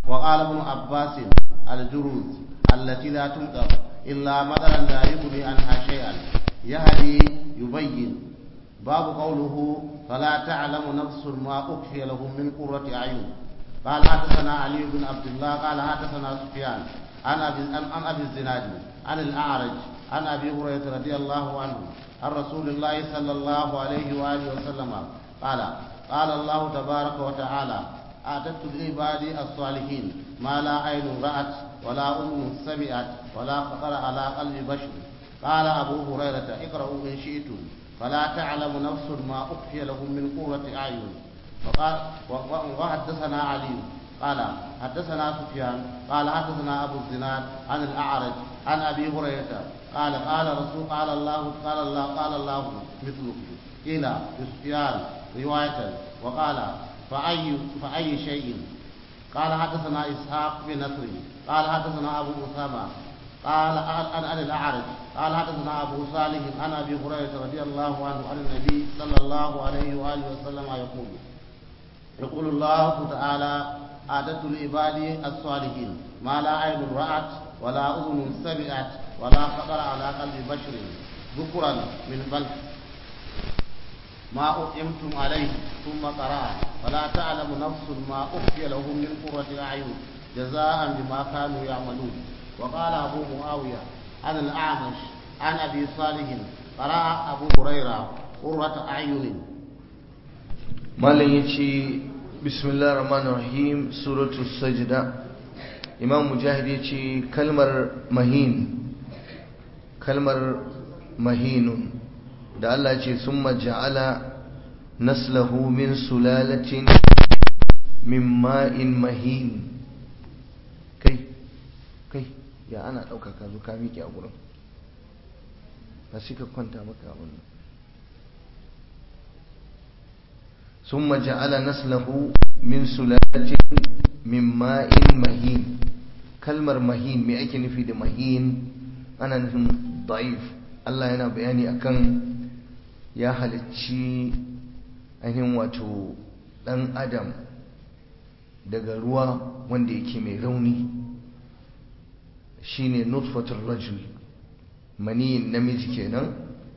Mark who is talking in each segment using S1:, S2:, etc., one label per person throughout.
S1: وقال ابن عباس الجروز التي لا تمطر إلا مطرا لا يغني عنها شيئا يهدي يبين باب قوله فلا تعلم نفس ما أخفي لهم من قرة أعين قال حدثنا علي بن عبد الله قال حدثنا سفيان عن أبي عن أبي الزناد عن الأعرج عن أبي هريرة رضي الله عنه عن رسول الله صلى الله عليه وآله وسلم قال قال الله تبارك وتعالى أعددت لعبادي الصالحين ما لا عين رأت ولا أذن سمعت ولا خطر على قلب بشر قال أبو هريرة اقرأوا إن شئتم فلا تعلم نفس ما أخفي لهم من قرة أعين وقال وحدثنا علي قال حدثنا سفيان قال حدثنا أبو الزناد عن الأعرج عن أبي هريرة قال قال رسول قال الله قال الله قال الله مثله قيل لسفيان رواية وقال فأي فأي شيء قال حدثنا إسحاق بن نصر قال حدثنا أبو أسامة قال عن عن الأعرج قال حدثنا أبو صالح عن أبي هريرة رضي الله عنه عن النبي صلى الله عليه وآله وسلم يقول يقول الله تعالى أعددت لعبادي الصالحين ما لا عين رأت ولا أذن سمعت ولا خطر على قلب بشر ذكرا من بلد ما أطعمتم عليه ثم قرأ فلا تعلم نفس ما أخفي لهم من قرة أعين جزاء بما كانوا يعملون وقال أبو معاوية عن الأعمش عن أبي صالح قرأ أبو هريرة قرة أعين
S2: malam ya ce bismillah rahman rahim suratu sajda imam mujahid ya ce kalmar mahin kalmar mahinun da Allah ce sun ja'ala naslahu min sulalatin min ma'in mahin kai kai ya ana ɗaukaka zo ka miƙe a gurin ba shi ka kwanta maka wannan ثم جعل نسله من سلالة من ماء مهين كلمة مهين me ake nufi da mahin ana nufin da'if Allah yana bayani akan ya halicci ainihin wato ɗan adam daga ruwa wanda yake mai rauni shine nutfatul rajul maniyin namiji kenan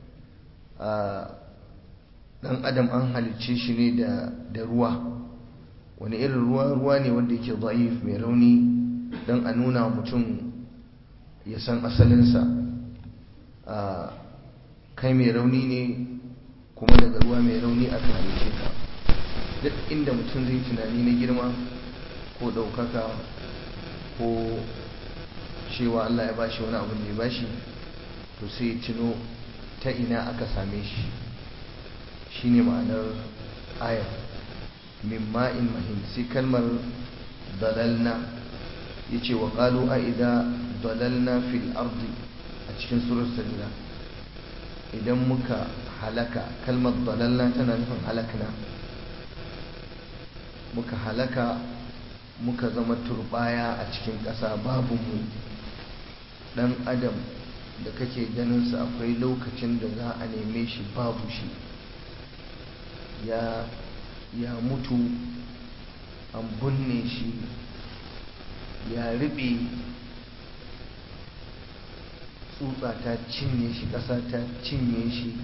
S2: dan adam an halicce shi ne da ruwa wani irin ruwa ruwa ne wanda yake da'if mai rauni don a nuna mutum ya san asalinsa a kai mai rauni ne kuma daga ruwa mai rauni aka halicce ka duk inda mutum zai tunani na girma ko ɗaukaka ko cewa Allah ya bashi wani abin da ya bashi to sai ya cino ta ina aka same shi shine ma'anar ayar min ma'in mahin sai kalmar dalalna yace wa qalu a idza dalalna fil ardi a cikin surar sajda idan muka halaka kalmar dalalna tana nufin halakna muka halaka muka zama turbaya a cikin ƙasa babu mu dan adam da kake ganin sa akwai lokacin da za a neme shi babu shi ya ya mutu an binne shi ya riɓe tsutsa ta cinye shi ƙasa ta cinye shi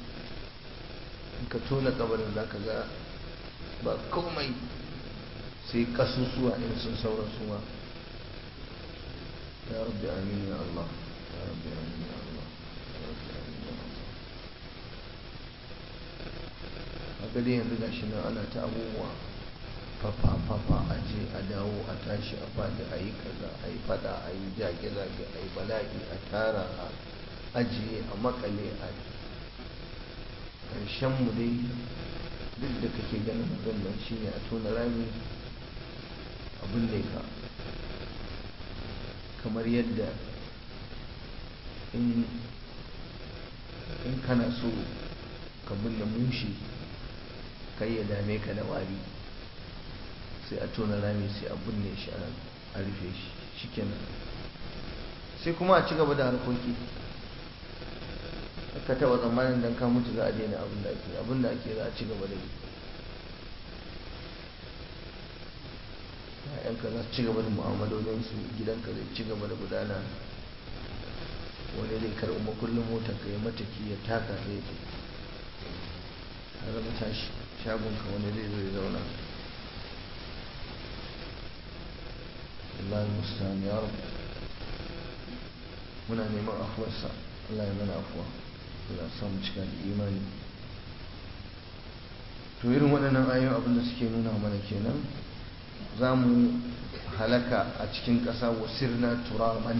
S2: ka tona kabarin za ka ga ba komai sai kasusuwa in sun saura suwa ya rabbi amin ya Allah ya rabbi amin ya Allah ya rabbi amin ya Allah haka dai yanzu gashi nan ana ta abubuwa fafa fafa a je a dawo a tashi a faɗi a yi kaza a yi fada a yi jage-zage a yi bala'i a tara a ajiye a makale a ƙarshen mu dai duk da kake ganin abin nan shine a tona rami abin ne ka kamar yadda in kana so ka binne mushi kai ya dame ka da wari sai a tona rami sai a binne shi a rufe shi shikenan sai kuma a ci gaba da harkoki ka taba tsammanin dan ka mutu za a daina abin da ake abin da ake za a ci gaba da yi ‘ya'yanka za su ci gaba da mu'amalolinsu gidanka zai ci gaba da gudana wani zai karɓi makullin motar ka ya mataki ya taka zai har zama tashi shagonka wani zai zo ya zauna Allah musta'an ya rabu muna neman afuwarsa Allah ya mana afuwa Allah samu cika da imani to irin waɗannan ayoyin abin da suke nuna mana kenan za mu halaka a cikin ƙasa wasirna turaban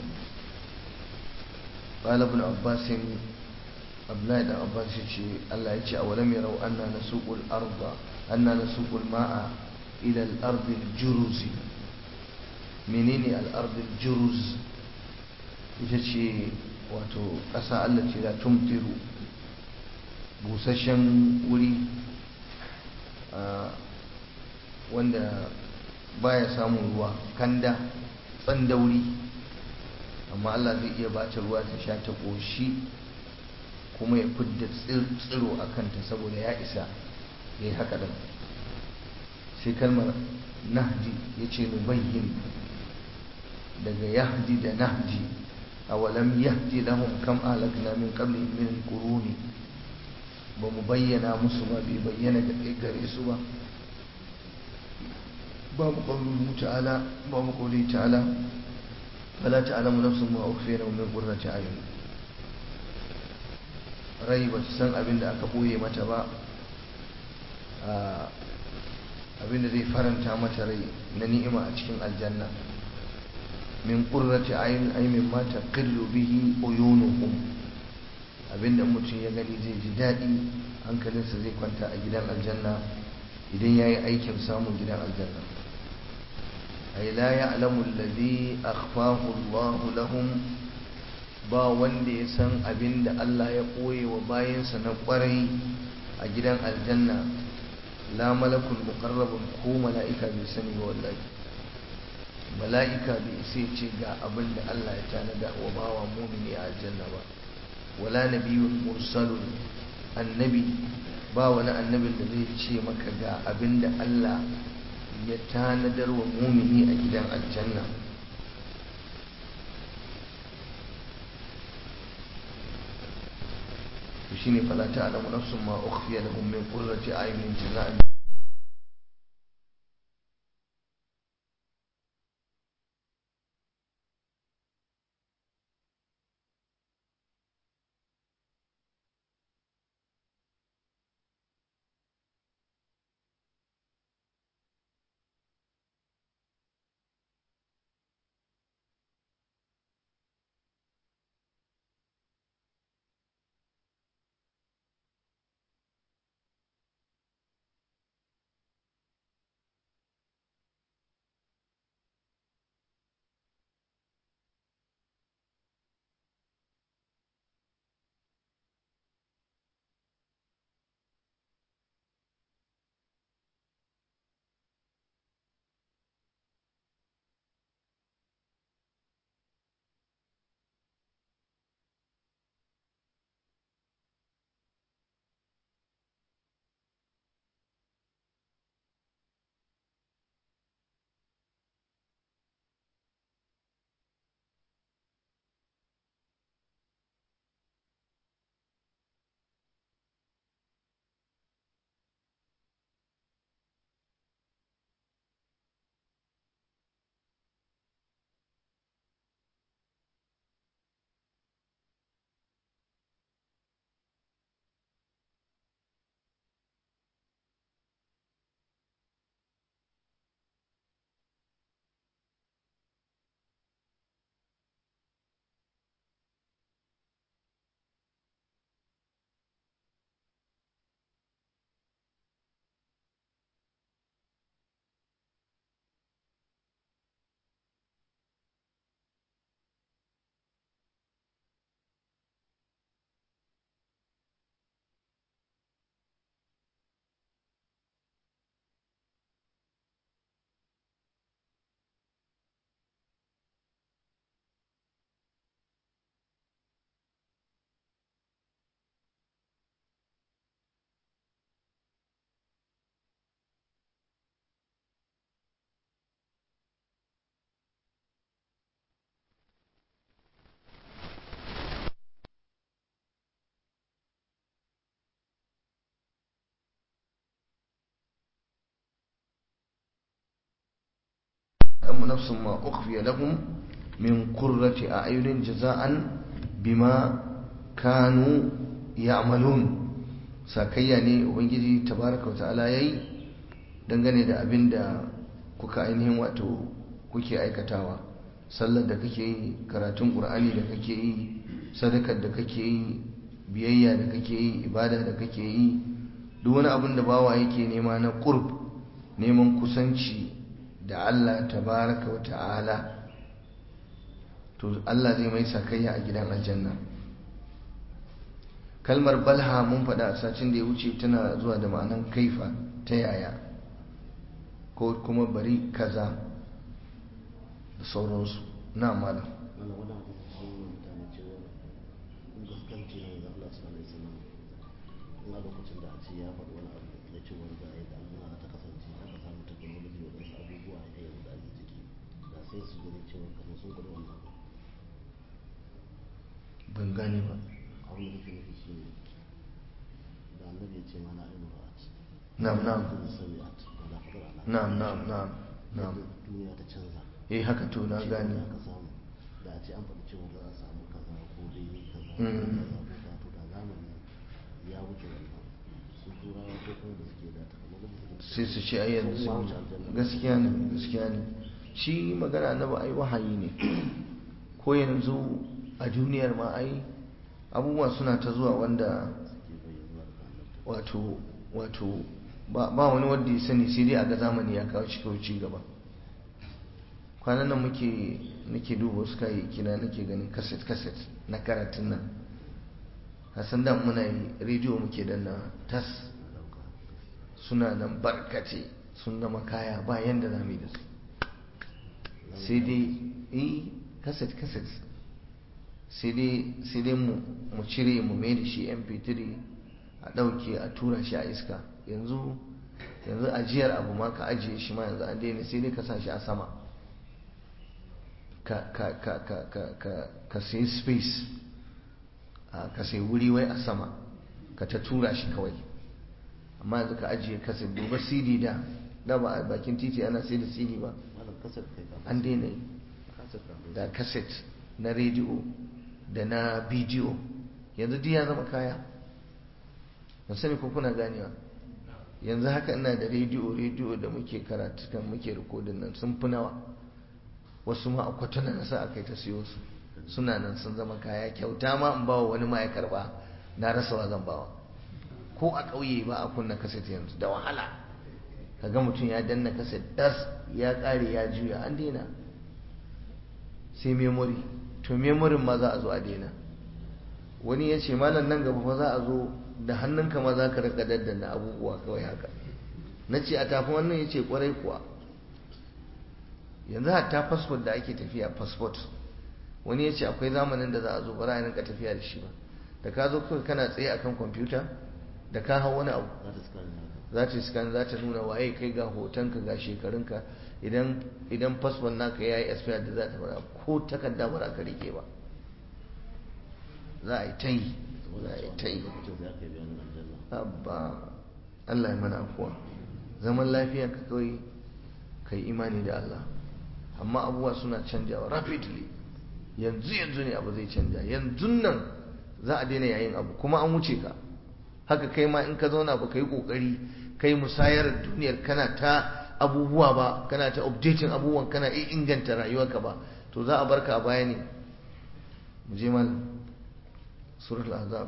S2: قال ابن عباس abdullahi dan abbas ya ce Allah ya ce a walam yarau anna nasuqul arda anna nasuqul ma'a ila al-ard al-juruz menene al-ard al-juruz ita ce wato ƙasa Allah ce la tumtiru busasshen wuri wanda baya samun ruwa kanda tsandauri amma Allah zai iya bata ruwa ta sha ta ƙoshi kuma ya fidda tsiro a kanta saboda ya isa ya yi haka ɗin sai kalmar nahji ya ce nubayyin daga yahdi da nahji a walam yahdi lahum kam alakna min qabli min quruni ba mu bayyana musu ba bai bayyana da gare su ba babu qawluhu ta'ala babu qawli ta'ala fala ta'lamu nafsun ma ukhfiya lahum min qurrati a'yun rai ba san abin da aka ɓoye mata ba abin da zai faranta mata rai na ni'ima a cikin aljanna min ƙurrati ayin ay min ma taqillu bihi uyunuhum abinda mutum ya gani zai ji daɗi hankalinsa zai kwanta a gidan aljanna idan ya yi aikin samun gidan aljanna ay la ya'lamu alladhi akhfahu Allahu lahum ba wanda ya san abin da Allah ya ɓoye wa bayansa na ƙwarai a gidan aljanna la malakul muqarrabun ko mala'ika bai sani ba wallahi mala'ika bai sai ce ga abin da Allah ya tanada wa bawa mumini a aljanna ba wala nabiyyun mursalun annabi ba wani annabin da zai ce maka ga abin da Allah ya tanadar wa mumini a gidan aljanna shine fala ta'lamu nafsun ma ukhfiya lahum min qurrati a'yunin jazaa'an ta'lamu nafsun ma ukhfiya lahum min qurrati a'yunin jaza'an bima kanu ya'malun sakayya ne ubangiji tabaraka wa ta'ala yayi dangane da abin da kuka ainihin wato kuke aikatawa sallar da kake yi karatun qur'ani da kake yi sadakar da kake yi biyayya da kake yi ibada da kake yi duk wani abin da bawa yake nema na qurb neman kusanci da Allah tabaraka wa ta'ala to Allah zai mai sakayya a gidan aljanna kalmar balha mun faɗa a sacin da ya wuce tana zuwa da ma'anan kaifa ta yaya ko kuma bari kaza da sauransu na malam
S1: wannan wannan sun yi mutane cewa in gaskanci ne ga Allah sallallahu alaihi wasallam ina lokacin da a ce ya faɗi wani abu na cewa ga yadda Allah ta kasance aka samu technology wa wasu abubuwa a yanzu da ake ciki da sai su gani cewa kamar sun gwada wannan
S2: ban gane ba
S1: abin da nake nufi shi ne da annabi ya ce mana ainihin ra'at
S2: na'am na'am
S1: da sabi'at da fadar ala
S2: na'am na'am na'am na'am
S1: yadda duniya ta canza
S2: eh haka to na gane
S1: aka samu da a ce an faɗi cewa za a samu kaza ko dai kaza ko
S2: Mm.
S1: kaza ko kaza to da zamani ya wuce wannan su turawa ko kuma da suke da technology suke
S2: sai su ce ai yanzu
S1: sun ma
S2: sun
S1: wuce aljanna.
S2: gaskiya ne gaskiya ne shi magana annabi ai wahayi ne ko yanzu a duniyar ma ai abubuwa suna ta zuwa wanda
S1: suke bayyana da annabta
S2: wato wato ba ba wani wanda ya sani sai dai a ga zamani ya kawo cikin ci gaba kwanan nan muke nake duba wasu kayayyaki na nake ganin kaset kaset na karatun nan hasan da muna yi rediyo muke danna tas suna nan barkace sun zama kaya ba yanda za mu yi da su sai dai eh kaset kaset sai dai sai dai mu mu cire mu mai da shi mp3 a ɗauke a tura shi a iska yanzu yanzu ajiyar abu ma ka ajiye shi ma yanzu an daina sai dai ka sa shi a sama ka ka ka ka ka ka ka sayi space a ka sayi wuri wai a sama ka ta tura shi kawai amma yanzu ka ajiye kaset duba cd da da ba a bakin titi ana sai da cd ba
S1: malam kasar kai ka
S2: an daina yi
S1: kasar ka
S2: da kaset na rediyo da na bidiyo yanzu duk ya zama kaya ban sani ko kuna ganewa yanzu haka ina da rediyo rediyo da muke karatu kan muke rikodin nan sun fi nawa wasu ma a kwatana na sa aka yi ta siyo su suna nan sun zama kaya kyauta ma in bawa wani ma ya karba na rasa wa zan bawa ko a ƙauye ba a kunna kaset yanzu da wahala kaga mutum ya danna kaset das ya ƙare ya juya an daina sai memory to memory ma za a zo a daina wani ya ce malam nan gaba fa za a zo da hannunka ma za ka rika daddana abubuwa kawai haka na ce a tafi wannan ya ce kwarai kuwa yanzu hatta fasfot da ake tafiya fasfot wani ya ce akwai zamanin da za a zo ba za a rinka tafiya da shi ba da ka zo kawai kana tsaye akan kwamfuta da ka hau wani abu
S1: za ta scan naka
S2: za ta scan za ta nuna waye kai ga hotonka ga shekarunka idan idan fasfon naka ya yi expire da za ta fara ko takarda ba za ka rike ba za a yi ta yi za a yi ta yi
S1: lokacin da aka yi bayanin aljanna
S2: abba Allah ya mana afuwa zaman lafiya ka kawai kai imani da Allah amma abubuwa suna canjawa rapidly yanzu yanzu ne abu zai canja yanzu nan za a daina yayin abu kuma an wuce ka haka kai ma in ka zauna ba ka yi kokari kai musayar duniyar kana ta abubuwa ba kana ta updating abubuwan kana iya inganta rayuwarka ba to za a barka a baya ne mu je mal suratul azab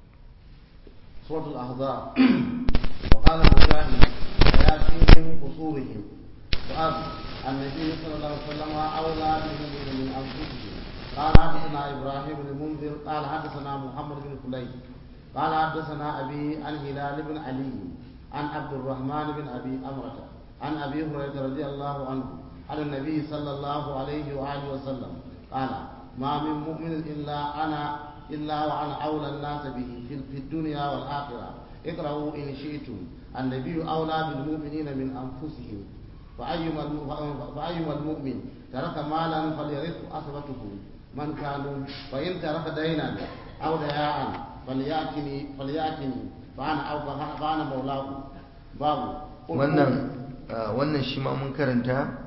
S1: سورة الأحزاب وقال مجاهد وياتيهم قصورهم وأب النبي صلى الله عليه وسلم أولى بهم من أنفسهم قال حدثنا إبراهيم بن المنذر قال حدثنا محمد بن فليح قال حدثنا أبي عن هلال بن علي عن عبد الرحمن بن أبي أمرة عن أبي هريرة رضي الله عنه عن النبي صلى الله عليه وآله وسلم قال ما من مؤمن إلا أنا إلا وأنا أولى الناس به في في الدنيا والآخرة اقرأوا إن شئتم النبي أولى بالمؤمنين من أنفسهم فأيما الم- فأيما المؤمن ترك مالا فليرث أصبته من كانوا فإن ترك دينا أو دياء فليأتني فليأتني فأنا أو فأنا مولاه باب قل
S2: wannan ah, wannan shi ma mun karanta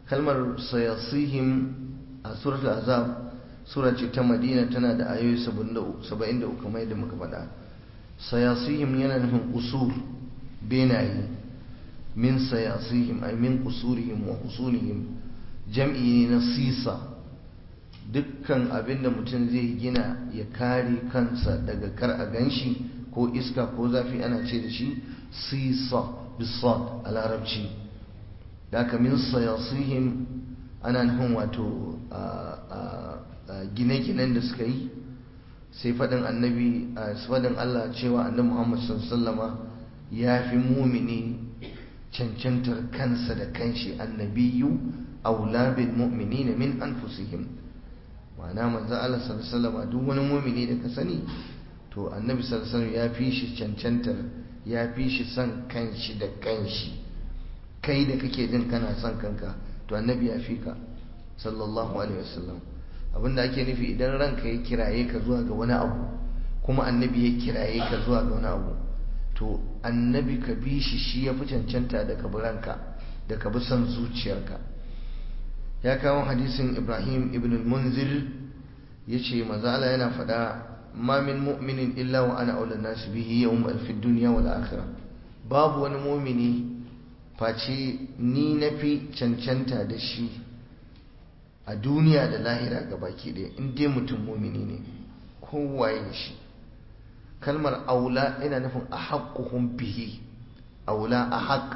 S2: kalmar sayasihim a suratul azab sura ce ta madina tana da ayoyi 73 kamar yadda muka faɗa sayasihim yana nufin usur benaye min sayasihim ay min usurihim wa usulihim jam'i ne na sisa dukkan abin da mutum zai gina ya kare kansa daga kar a ganshi ko iska ko zafi ana ce da shi sisa bisad a larabci da aka min sayasihim ana nufin wato gine-ginen da suka yi sai faɗin annabi a faɗin Allah cewa annabi Muhammad sallama ya fi mumini cancantar kansa da kanshi annabiyu aula bil mu'minina min anfusihim ma'ana manzo Allah sallama duk wani mumini da ka sani to annabi sallallahu ya fi shi cancantar ya fi shi son kanshi da kanshi kai da kake jin kana son kanka to annabi ya fi ka sallallahu alaihi wasallam abinda ake nufi idan ranka ya kiraye ka zuwa ga wani abu kuma annabi ya kiraye ka zuwa ga wani abu to annabi ka bi shi shi ya fi cancanta da ka bi ranka da ka bi son zuciyarka ya kawo hadisin ibrahim ibn al-munzir ya ce mazala yana faɗa ma min mu'minin illa wa ana aula nasu bihi yawm alfi duniya wal akhirah babu wani mu'mini face ni nafi cancanta da shi a duniya da lahira ga baki ɗaya in dai mutum mumini ne kowaye shi kalmar aula ina nufin a haƙƙuhun bihi aula a haƙ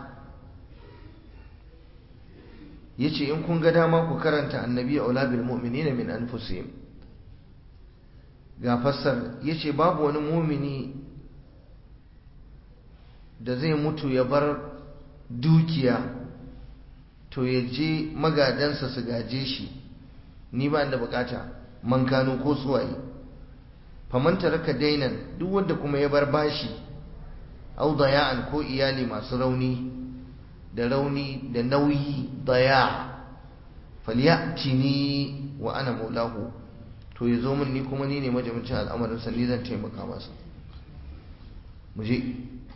S2: ya ce in kun ga dama ku karanta annabi aula bil mu'minina min anfusihim ga fassar ya ce babu wani mumini da zai mutu ya bar dukiya to ya je magadansa su gaje shi ni ba da bukata man kano ko suwaye faman taraka dainan duk wanda kuma ya bar bashi au daya'an ko iyali masu rauni da rauni da nauyi daya falyatini wa ana maulahu to ya zo min ni kuma ni ne majamincin al'amarin sa ni zan taimaka masa mu je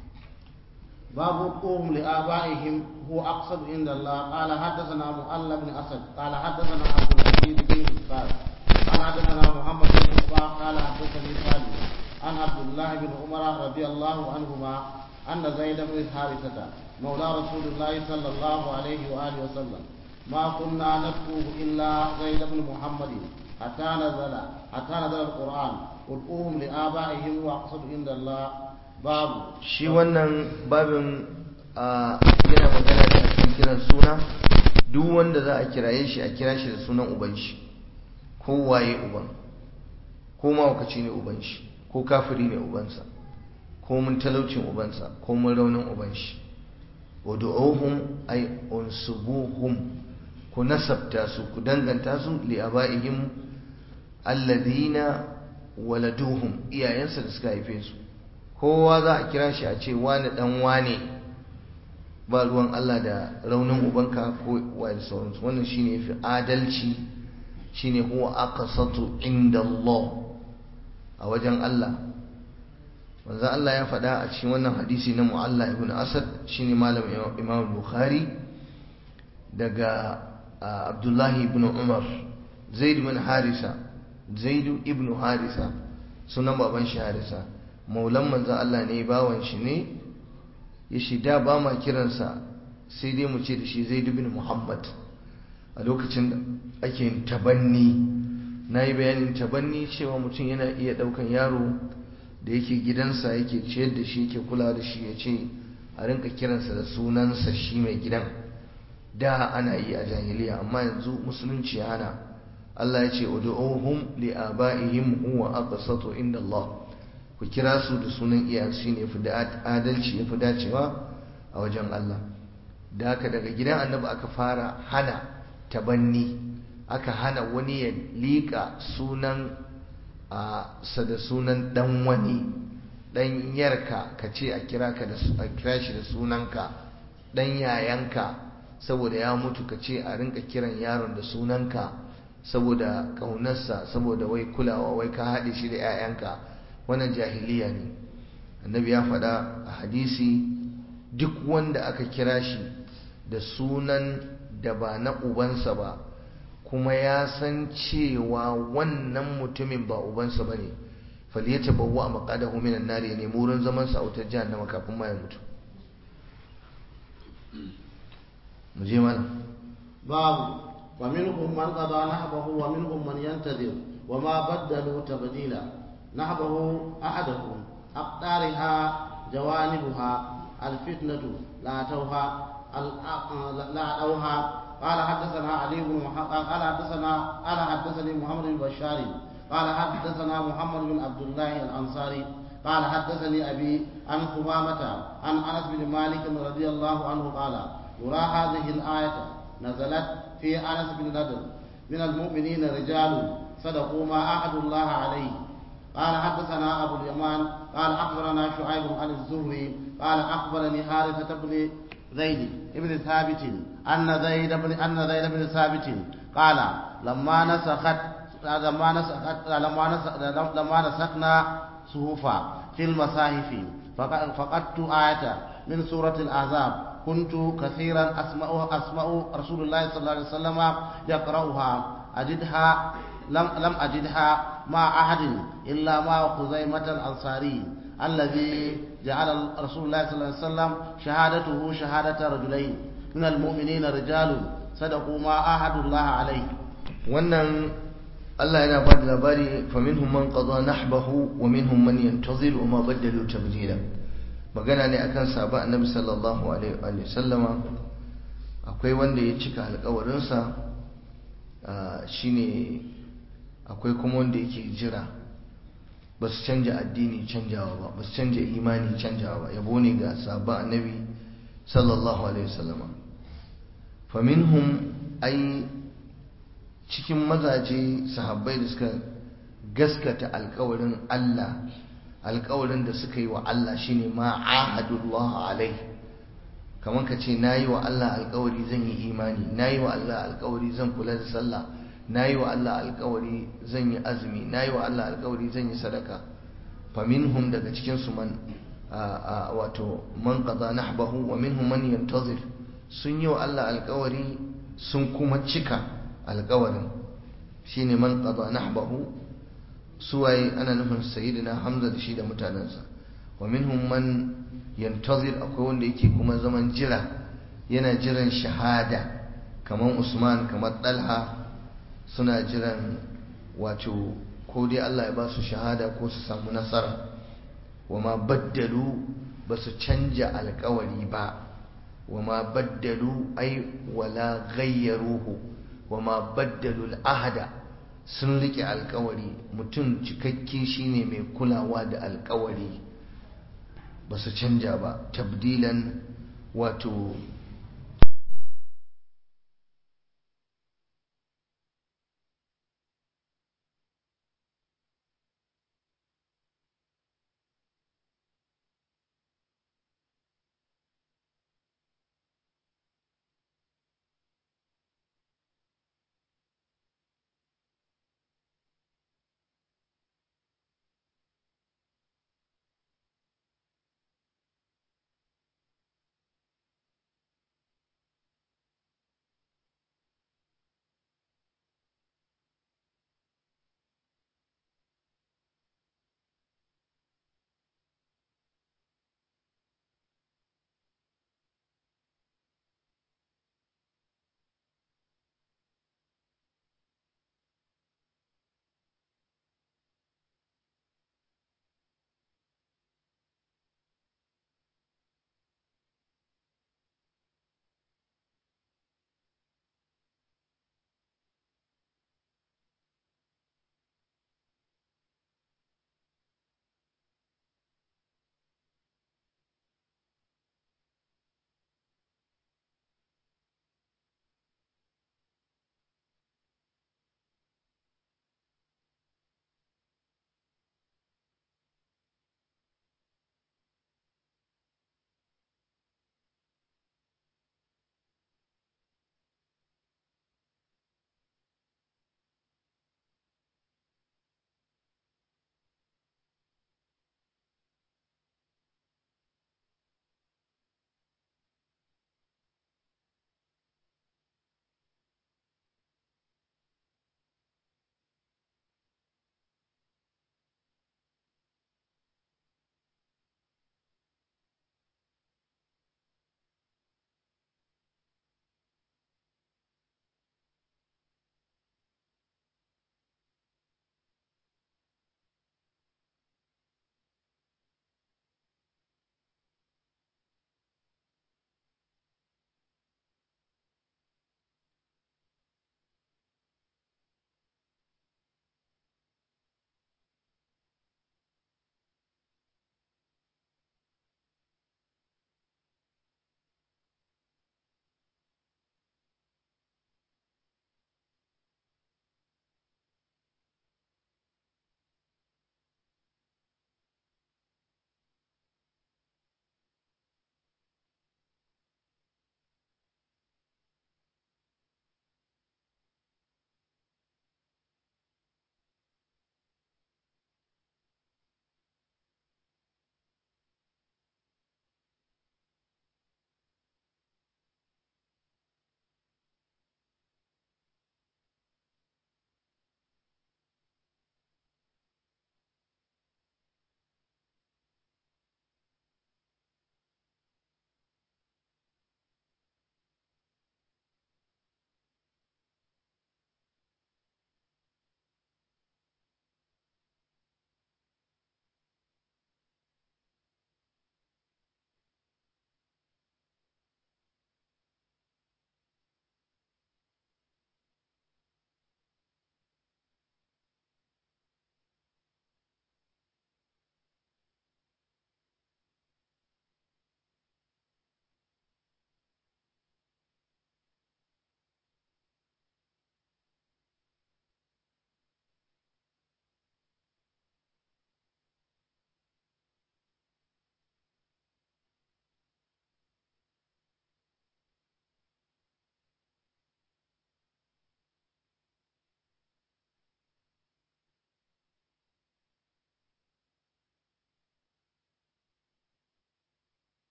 S1: باب قوم لآبائهم هو أقصد عند الله قال حدثنا مؤلى بن أسد قال حدثنا عبد العزيز بن مسعود قال حدثنا محمد بن إسحاق قال حدثني سالم عن عبد الله بن عمر رضي الله عنهما أن زيد بن حارثة مولى رسول الله صلى الله عليه وآله وسلم ما كنا نكتب إلا زيد بن محمد حتى نزل حتى نزل القرآن ادعوهم لآبائهم وأقصد عند الله babu
S2: shi wannan babin yana magana da cikin kiran suna duk wanda za a kiraye shi a kira shi da sunan uban shi ko waye uban ko mawakaci ne uban shi ko kafiri ne ubansa ko mun talaucin ubansa ko mun raunin uban shi wad'uhum ay unsubuhum ku nasabta su ku danganta su li abaihim alladhina waladuhum iyayensa da suka haife su kowa za a kira shi a ce wani dan wane ba ruwan Allah da raunin ubanka ko wani sauransu wannan shine yafi adalci shine huwa aqsatu inda Allah a wajen Allah manzo Allah ya faɗa a cikin wannan hadisi na Mu'alla ibn Asad shine malam Imam Bukhari daga Abdullahi ibn Umar Zaid ibn Harisa Zaid ibn Harisa sunan baban shi Harisa maulan manzo Allah ne bawan shi ne ya shida ba ma kiransa sai dai mu ce da shi Zaid ibn Muhammad a lokacin da ake yin tabanni na yi bayanin tabanni cewa mutum yana iya ɗaukan yaro da yake gidansa yake ciyar da shi yake kula da shi ya ce a rinka kiransa da sunansa shi mai gidan da ana yi a jahiliya amma yanzu musulunci ya hana Allah ya ce ud'uhum li abaihim huwa aqsatu inda Allah ku kira su da sunan iyayensu shine yafi da adalci yafi dacewa a wajen Allah da haka daga gidan annabi aka fara hana tabanni aka hana wani ya liƙa sunan a sa da sunan dan wani dan yarka ka ce a kira ka da a kira shi da sunanka dan yayanka saboda ya mutu ka ce a rinka kiran yaron da sunanka saboda kaunarsa saboda wai kulawa wai ka haɗe shi da 'ya'yanka wannan jahiliya ne annabi ya faɗa a hadisi duk wanda aka kira shi da sunan da ba na ubansa ba kuma ya san cewa wannan mutumin ba ubansa ba ne faliyata bawa a makadahu minan nari ya nemi wurin zaman sa a wutar jahannama kafin ma ya mutu mu je mana
S1: باب ومنهم من قضى نحبه ومنهم من ينتظر وما بدلوا تبديلا نحبه أحدهم أقدارها جوانبها الفتنة لا توها لا أوها قال حدثنا علي بن محمد قال حدثنا قال حدثني محمد بن بشار قال حدثنا محمد بن عبد الله الأنصاري قال حدثني أبي عن ثمامة عن أنس بن مالك رضي الله عنه قال يرى هذه الآية نزلت في أنس بن نضر من المؤمنين رجال صدقوا ما عهد الله عليه قال حدثنا أبو اليمان قال أخبرنا شعيب عن الزهري قال أخبرني حارثة بن زيد بن ثابت أن زيد بن أن زيد بن ثابت قال لما نسخت لما نسخت لما نسخت لما نسخنا صحفا في المصاحف فقدت آية من سورة الأحزاب كنت كثيرا أسمع أسمع رسول الله صلى الله عليه وسلم يقرأها أجدها لم لم أجدها مع أحد إلا مع خزيمة الأنصاري الذي جعل رسول الله صلى الله عليه وسلم شهادته شهادة رجلين من المؤمنين رجال صدقوا ما عاهدوا الله عليه
S2: wannan Allah yana ba da labari faminhum man qada nahbahu wa minhum man yantazir wa ma badalu tabdila magana ne akan sahaba annabi sallallahu alaihi wa sallama akwai wanda ya cika alƙawarinsa shine akwai kuma wanda yake jira ba su canja addini canjawa ba ba su canja imani canjawa ba yabo ne ga sahaba annabi sallallahu alaihi wa sallama faminhum ai cikin mazaje sahabbai da suka gaskata alkawarin Allah alkawarin da suka yi wa Allah shine ma ahadullah alai kamar ka ce nayi wa Allah alkawari zan yi imani nayi wa Allah alkawari zan kula da sallah nayi wa Allah alkawari zan yi azumi nayi wa Allah alkawari zan yi sadaka faminhum daga cikin su man wato man qada nahbahu wa minhum man yantazir sun yi wa Allah alkawari sun kuma cika alkawarin shine man qada nahbahu suwaye ana nufin sayyidina hamza da shi da mutanensa wa minhum man yantazir akwai wanda yake kuma zaman jira yana jiran shahada kamar usman kamar dalha suna jiran wato ko dai Allah ya ba su shahada ko su samu nasara wa ma baddalu ba su canja alkawari ba wa ma baddalu ai wala ghayyaruhu wa ma baddalu al'ahada sun rike alkawari mutum cikakke shine mai kulawa da alkawari ba su canja ba tabdilan wato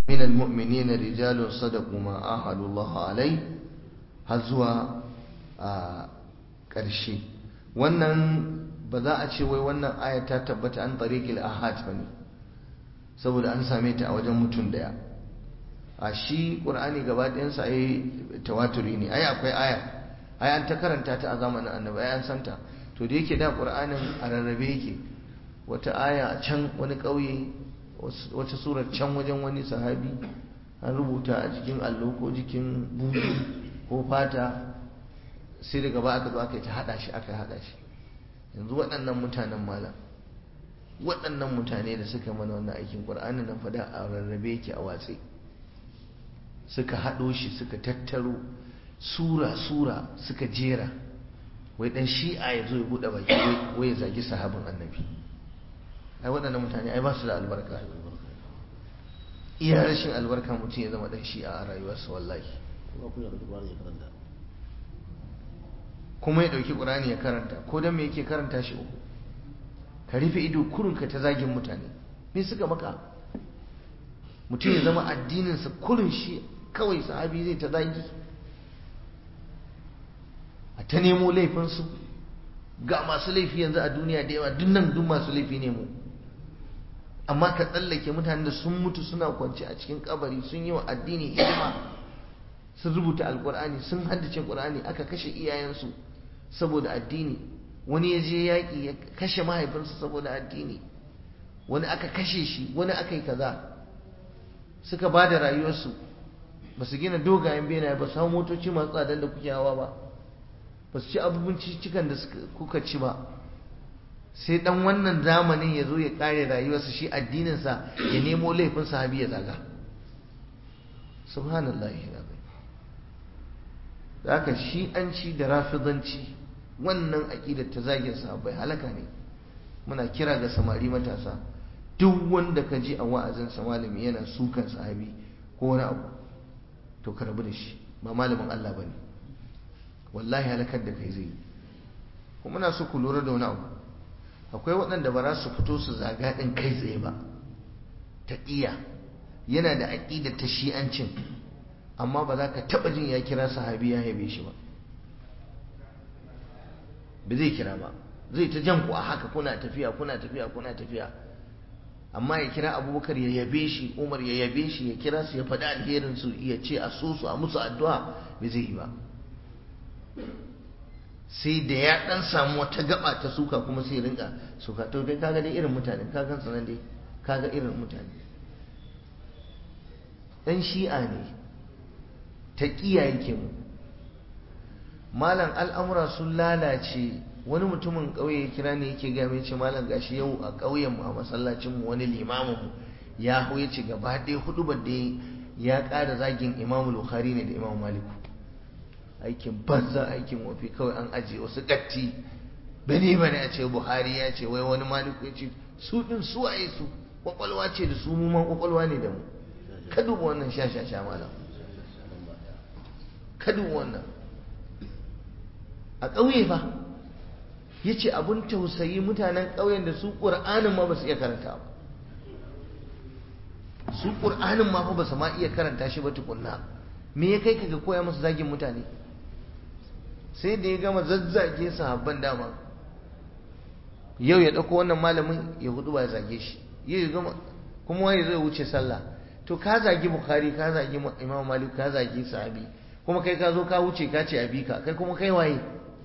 S2: من المؤمنين رجال صدقوا ما عاهدوا الله عليه har zuwa a ƙarshe wannan ba za a ce wai wannan aya ta tabbata an tariqil ahad bane saboda an same ta a wajen mutum daya a shi qur'ani gaba ɗayansa ai tawaturi ne ai akwai aya ai an ta karanta ta a zamanin annabi ai an santa to da yake da qur'anin a rarrabe yake wata aya a can wani ƙauye wata surar can wajen wani sahabi an rubuta a jikin allo ko jikin buzu ko fata sai daga ba aka zo aka yi ta haɗa shi aka haɗa shi yanzu waɗannan mutanen malam waɗannan mutane da suka mana wannan aikin ƙur'anin nan fada a rarrabe yake a watsi suka haɗo shi suka tattaro sura-sura suka jera wai ɗan shi'a ya zo ya buɗe baki wai ya zagi sahabin annabi ai waɗannan mutane ai ba su da albarka iya rashin albarka mutum ya zama ɗan shi'a a rayuwarsa wallahi kuma ya ɗauki ƙur'ani ya karanta ko don me yake karanta shi uku ka rufe ido kurinka ta zagin mutane me suka maka mutum ya zama addininsa kurin shi kawai sahabi zai ta zagi a ta nemo laifinsu ga masu laifi yanzu a duniya da yawa duk nan duk masu laifi ne mu amma ka tsallake mutanen da sun mutu suna kwance a cikin kabari sun yi wa addini hidima sun rubuta alkur'ani sun haddace qur'ani aka kashe iyayensu saboda addini wani ya je yaƙi ya kashe mahaifinsa saboda addini wani aka kashe shi wani aka yi kaza suka ba da rayuwarsu ba su gina dogayen benaye ba su hau motoci masu tsadan da kuke hawa ba ba su ci abubuwan cikin da kuka ci ba sai dan wannan zamanin ya zo ya kare rayuwarsa shi addininsa ya nemo laifin sahabi ya zaga subhanallah da haka shi an ci da rafidanci wannan aƙidar ta zagin sahabbai halaka ne muna kira ga samari matasa duk wanda ka ji a wa'azinsa malami yana sukan sahabi ko wani abu to ka rabu da shi ba malamin Allah bane wallahi halakar da kai zai kuma muna so ku lura da wani abu akwai waɗanda ba za su fito su zaga ɗin kai tsaye ba ta iya yana da aƙidar ta shi'ancin amma ba za ka taɓa jin ya kira sahabi ya yabe shi ba ba zai kira ba zai ta jan ku a haka kuna tafiya kuna tafiya kuna tafiya amma ya kira abubakar ya yabe shi umar ya yabe shi ya kira su ya faɗi alherin su ya ce a so su a musu addu'a ba zai yi ba sai da ya ɗan samu wata gaba ta suka kuma sai rinka suka to kai kaga dai irin mutane kaga sanan dai kaga irin mutane ɗan shi'a ne ta kiyaye ke mu malam al'amura sun lalace wani mutumin ƙauye ya kira ne yake game ce malam gashi yau a ƙauyen mu a masallacin mu wani limamin mu ya hau ya ce gaba ɗaya hudu ba da ya ƙara zagin imamu bukhari ne da imamu maliku aikin banza aikin wafi kawai an ajiye wasu gatti bane bane a ce buhari ya ce wai wani maliku ya ce su ɗin su waye su kwakwalwa ce da su mu ma kwakwalwa ne da mu ka duba wannan sha sha sha malam ka duba wannan a ƙauye fa ya ce abin tausayi mutanen ƙauyen da su ƙur'anin ma ba su iya karanta ba su ƙur'anin ma fa ba su ma iya karanta shi ba tukunna me ya kai ka ga koya musu zagin mutane sai da ya gama zazzage sahabban dama yau ya ɗauko wannan malamin ya hudu ba ya zage shi yau ya gama kuma wani zai wuce sallah to ka zagi bukhari ka zagi imam malik ka zagi sahabi kuma kai ka zo ka wuce ka ce abi ka kai kuma kai waye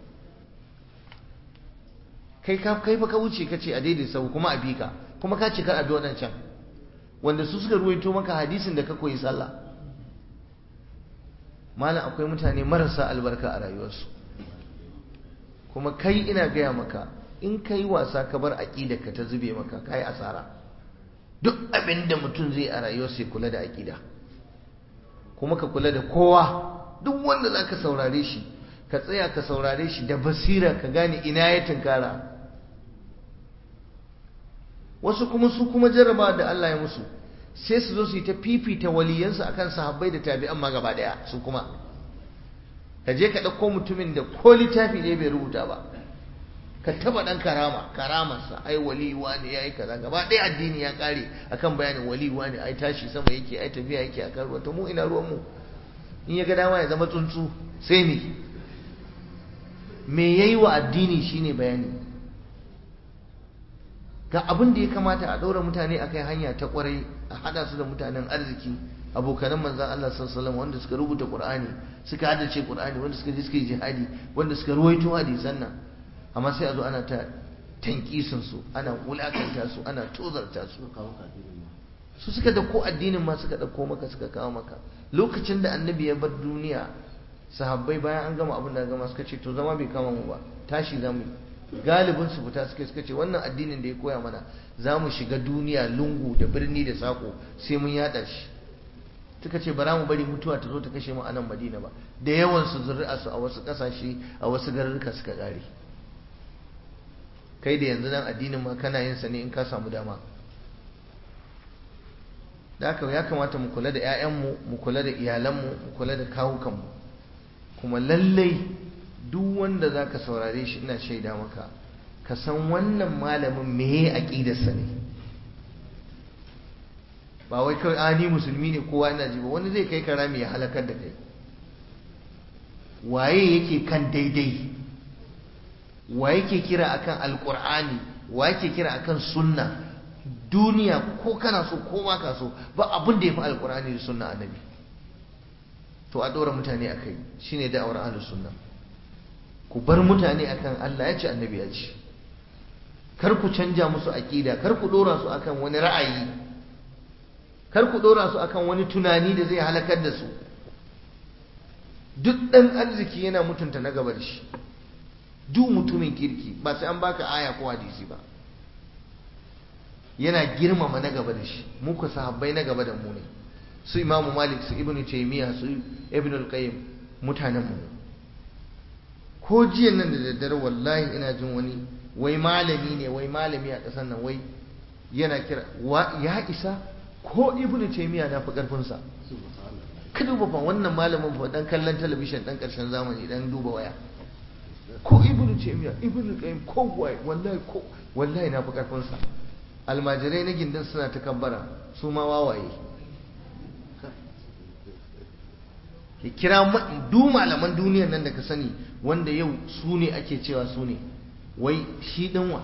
S2: kai ka kai fa ka wuce ka ce a daidai sau kuma abi ka kuma ka ce kar abi waɗancan wanda su suka ruwaito maka hadisin da ka koyi sallah malam akwai mutane marasa albarka a rayuwarsu kuma kai ina gaya maka in ka yi wasa ka bar aƙida ka ta zube maka ka yi asara duk abin da mutum zai a rayuwarsa ya kula da aƙida kuma ka kula da kowa duk wanda za ka saurare shi ka tsaya ka saurare shi da basira ka gane ina ya tunkara wasu kuma su kuma jarraba da Allah ya musu sai su zo su yi ta fifita waliyansu akan sahabbai da tabi'an ma gaba daya su kuma ka je ka ɗauko mutumin da ko littafi ne bai rubuta ba ka taba dan karama karamarsa ai wali wani yayi kaza gaba ɗaya addini ya kare akan bayanin wali wani ai tashi sama yake ai tafiya yake akan ruwa to mu ina ruwan mu in ya ga dama ya zama tsuntsu sai me me yayi wa addini shine bayani ga abin da ya kamata a ɗaura mutane akai hanya ta kwarai a hada su da mutanen arziki abokanan manzan Allah sallallahu wanda suka rubuta Qur'ani suka haddace Qur'ani wanda suka je suka yi jihadi wanda suka ruwaito hadisan nan amma sai a zo ana ta tankisin su ana wulakanta su ana tozarta su su suka dauko addinin ma suka dauko maka suka kawo maka lokacin da annabi ya bar duniya sahabbai bayan an gama abin da gama suka ce to zama bai kama mu ba tashi zamu galibin su fita suka suka ce wannan addinin da ya koya mana za mu shiga duniya lungu da birni da sako sai mun yada shi suka ce bara mu bari mutuwa ta zo ta kashe mu a nan madina ba da yawan su zuri'a su a wasu kasashe a wasu garuruka suka kare kai da yanzu nan addinin ma kana yin sa ne in ka samu dama da haka ya kamata mu kula da 'ya'yanmu mu kula da iyalanmu mu kula da kawukanmu kuma lallai duk wanda za ka saurare shi ina shaida maka ka san wannan malamin meye aƙidarsa ne ba wai kawai a ni musulmi ne kowa ina ji ba wani zai kai karami ya halakar da kai waye yake kan daidai wa yake kira akan alkur'ani wa yake kira akan sunna duniya ko kana so ko ma ka so ba abin da ya fi alkur'ani da sunna annabi to a ɗora mutane a kai shine da'awar ahlus sunna ku bar mutane akan Allah ya ce annabi ya ce kar ku canja musu aƙida kar ku ɗora su akan wani ra'ayi kar ku ɗora su akan wani tunani da zai halakar da su duk ɗan arziki yana mutunta na gaba da shi duk mutumin kirki ba sai an baka aya ko hadisi ba yana girmama na gaba da shi muka sahabbai na gaba da mu ne su imamu malik su ibnu taymiya su ibnu al-qayyim mutanen mu ko jiya nan da daddare wallahi ina jin wani wai malami ne wai malami a ƙasar nan wai yana kira ya isa ko ibnu taymiya na fi karfin sa ka duba fa wannan malamin fa dan kallon talabishin dan karshen zamani dan duba waya ko ibnu taymiya ibnu qayyim ko wai wallahi ko wallahi na fi karfin sa almajirai na gindin suna ta kabbara su ma wawaye ki kira du malaman duniyar nan da ka sani wanda yau su ne ake cewa su ne wai shi dinwa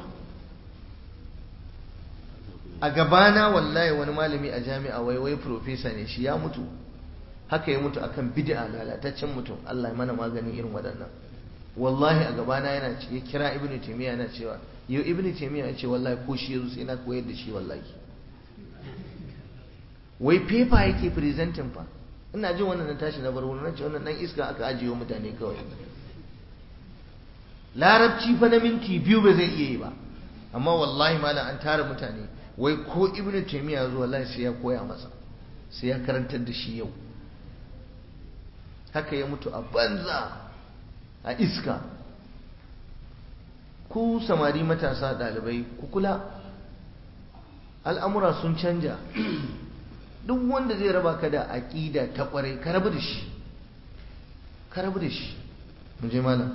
S2: a gabana wallahi wani malami a jami'a wai wai profesa ne shi ya mutu haka ya mutu akan bid'a lalataccen mutum Allah ya mana maganin irin waɗannan wallahi a gabana yana ya kira ibnu taymiya yana cewa yau ibnu taymiya ya ce wallahi ko shi yazo sai na koyar da shi wallahi wai paper yake presenting fa ina jin wannan na tashi na bar wannan ce wannan dan iska aka ajiye mutane kawai larabci fa na minti biyu ba zai iya yi ba amma wallahi malam an tara mutane wai ko ibnu taymiya zo wallahi sai ya koya masa sai ya karantar da shi yau haka ya mutu a banza a iska ku samari matasa ɗalibai ku kula al'amura sun canja duk wanda zai raba ka da aƙida ta ƙwarai ka rabu da shi ka rabu da shi mu je malam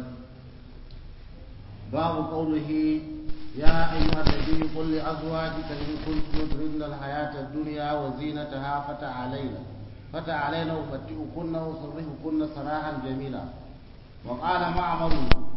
S1: babu qawlihi ya ayyuha nabiy qul li azwajika in kuntum turidna al-hayata ad-dunya wa zinataha fata'alayna fata'alayna ufatti'ukunna wa sarrihukunna sarahan jamila وقال معمر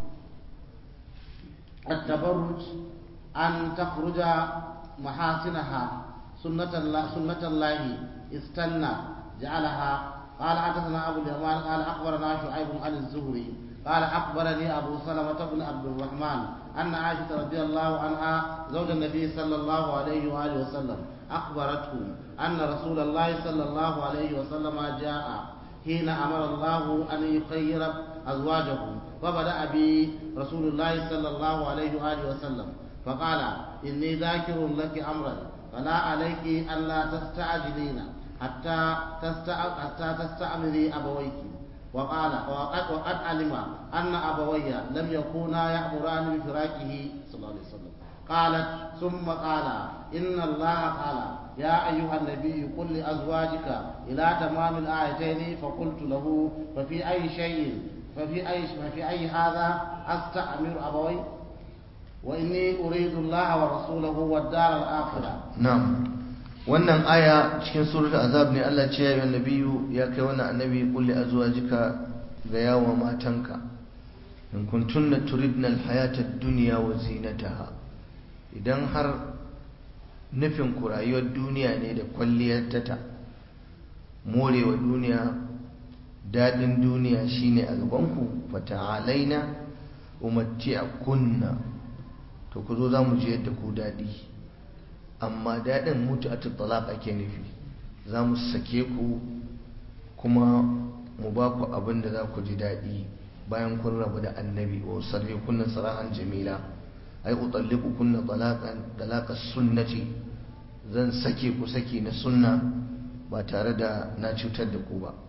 S1: التبرج أن تخرج محاسنها سنة الله سنة الله استنى جعلها قال حدثنا أبو اليمان قال أخبرنا شعيب عن الزهري قال أخبرني أبو سلمة بن عبد الرحمن أن عائشة رضي الله عنها زوج النبي صلى الله عليه وآله وسلم أخبرته أن رسول الله صلى الله عليه وسلم جاء حين أمر الله أن يخير أزواجه وبدأ بي رسول الله صلى الله عليه وآله وسلم فقال إني ذاكر لك أمرا فلا عليك ألا تستعجلين حتى حتى تستعملي أبويك وقال وقد, وقد علم أن أبوي لم يكونا يأمران بفراقه صلى الله عليه وسلم قالت ثم قال إن الله قال يا أيها النبي قل لأزواجك إلى تمام الآيتين فقلت له ففي أي شيء ففي أي ففي أي هذا أستأمر أبوي وإني أريد الله ورسوله والدار الآخرة
S2: na'am wannan aya cikin suratul azab ne Allah ce ya yi nabiyu ya kai wannan annabi kulli azwajika ga yawa matanka in kuntunna turidna alhayata ad-dunya wa zinataha idan har nufin ku rayuwar duniya ne da kwalliyar ta morewa duniya dadin duniya shine a gaban ku fata'alaina umatti'akunna to ku zo za mu ji yadda ku dadi amma daɗin mutu a talaq ake nufi za mu sake ku kuma mu ba ku abin da za ku ji daɗi bayan kun rabu da annabi wa sarri kunna sarahan jamila ai utalliqu kunna talaqan talaqa sunnati zan sake ku saki na sunna ba tare da na cutar da ku ba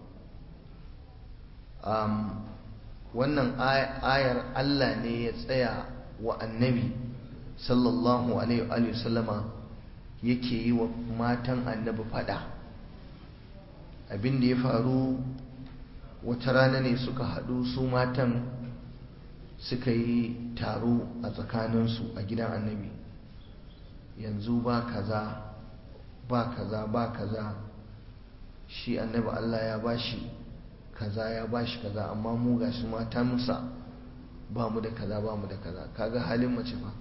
S2: um, wannan ayar Allah ne ya tsaya wa annabi sallallahu alaihi wa sallama yake yi wa matan annabi fada abin da ya faru wata rana ne suka haɗu su matan suka yi taro a tsakaninsu a gidan annabi yanzu ba kaza ba kaza ba kaza shi annabi Allah ya bashi kaza ya bashi kaza amma mu gashi mata musa ba mu da kaza ba mu da kaza kaga halin mace fa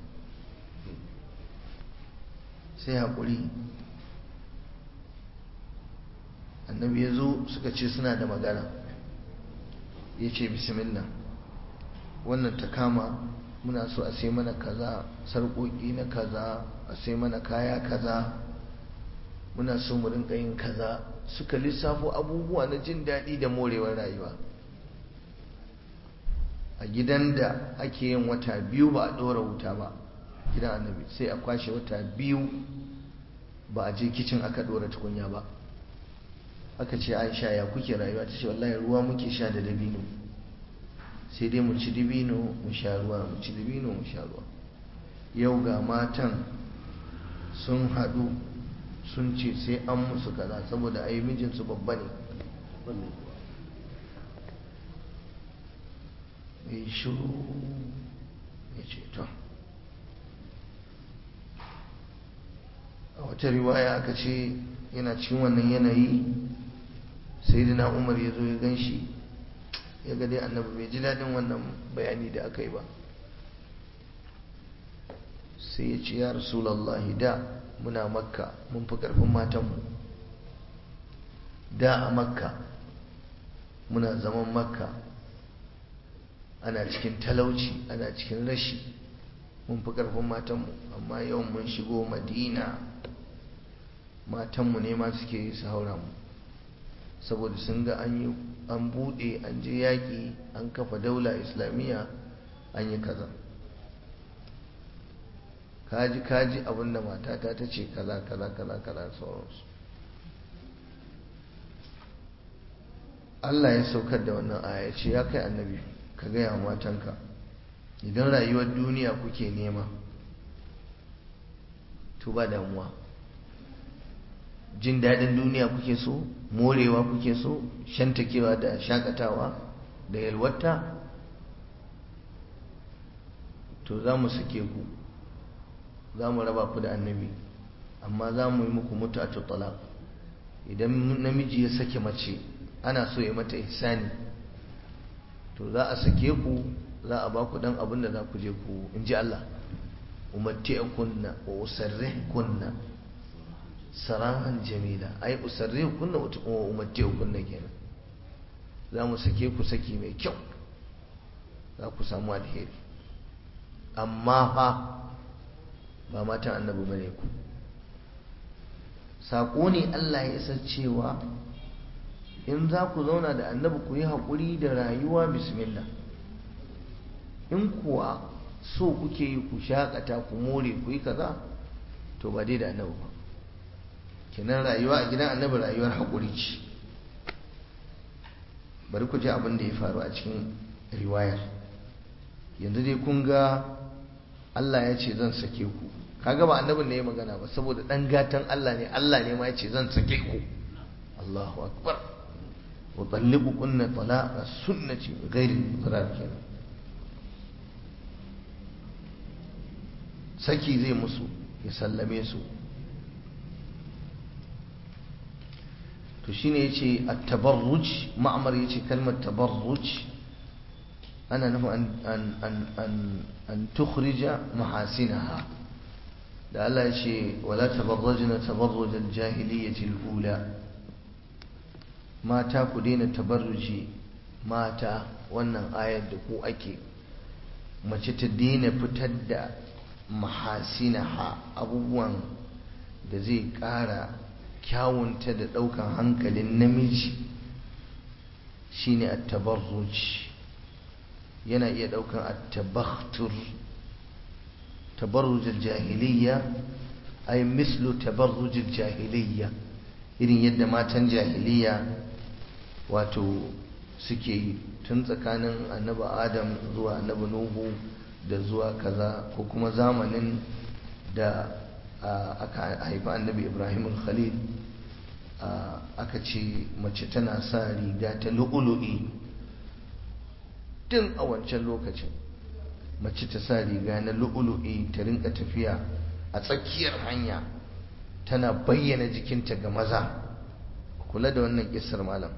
S2: sai haƙuri annabi ya zo suka ce suna da magana ya ce bismillah wannan ta kama muna so a sai mana kaza sarƙoƙi na kaza a sai mana kaya kaza muna so mu rinka yin kaza suka lissafo abubuwa na jin daɗi da morewar rayuwa a gidan da ake yin wata biyu ba a ɗora wuta ba gidan annabi sai a kwashe wata biyu ba a je kicin aka ɗora tukunya ba aka ce aisha ya kuke rayuwa ta ce wallahi ruwa muke sha da dabino sai dai mu ci dabino mu sha ruwa mu ci dabino mu sha ruwa yau ga matan sun haɗu sun ce sai an musu kaza saboda ai mijinsu babba ne ya shiru ya ce to a wata riwaya aka ce yana cikin wannan yanayi sai dina umar ya zo ya gan shi ya ga dai annabi bai ji daɗin wannan bayani da aka yi ba sai ya ce ya rasulallahi da muna makka mun fi ƙarfin matanmu da a makka muna zaman makka ana cikin talauci ana cikin rashi mun fi ƙarfin matanmu amma yau mun shigo madina matanmu ne ma suke yi su haura mu saboda sun ga an yi an buɗe an je yaƙi an kafa daula islamiyya an yi kaza kaji kaji abinda matata ta ce kaza kaza kaza kaza sauransu Allah ya saukar da wannan aya ce ya kai annabi ka gaya wa matanka idan rayuwar duniya kuke nema to ba damuwa jin daɗin duniya kuke so morewa kuke so shantakewa da shakatawa da yalwata to za mu sake ku za mu raba ku da annabi amma za mu yi muku mutu a talaq idan namiji ya sake mace ana so ya mata ihsani to za a sake ku za a ba ku dan abin da za ku je ku in ji Allah umatti'kunna wa usarrihkunna sarahan jamila ai usarrihkunna wa umatti'kunna kenan za mu sake ku saki mai kyau za ku samu alheri amma fa ba matan annabi bane ku saƙo ne Allah ya isa cewa in za ku zauna da annabi ku yi haƙuri da rayuwa bismillah in kuwa so kuke yi ku shaƙata ku more ku yi kaza to ba dai da annabi ba kenan rayuwa a gidan annabi rayuwar haƙuri ce bari ku ji abin da ya faru a cikin riwayar yanzu dai kun ga Allah ya ce zan sake ku kaga ba annabin ne ya magana ba saboda dan gatan Allah ne Allah ne ma ya ce zan sake ku Allahu akbar wa talliqukunna talaqa sunnati ghairi zarar kenan saki zai musu ya sallame su to shine yace at-tabarruj ma'mar yace kalmar tabarruj ana nufin an an an an an tukhrija mahasinaha da Allah yace wala tabarrajna tabarruj al-jahiliyyah al-ula mata ku daina tabarruji mata wannan ayar da ku ake mace ta daina fitar da mahasinaha abubuwan da zai ƙara kyawunta da ɗaukan hankalin namiji shine at-tabarruj yana iya ɗaukan at-tabakhtur tabarruj al-jahiliyya ay mislu tabarruj al-jahiliyya irin yadda matan jahiliyya wato suke yi tun tsakanin annabi adam zuwa annabi nuhu da zuwa kaza ko kuma zamanin da aka haifi annabi ibrahim khalil aka ce mace tana sa riga ta lu'ulu'i tun a wancan lokacin mace ta sa riga na lu'ulu'i ta rinka tafiya a tsakiyar hanya tana bayyana jikinta ga maza kula da wannan kisar malam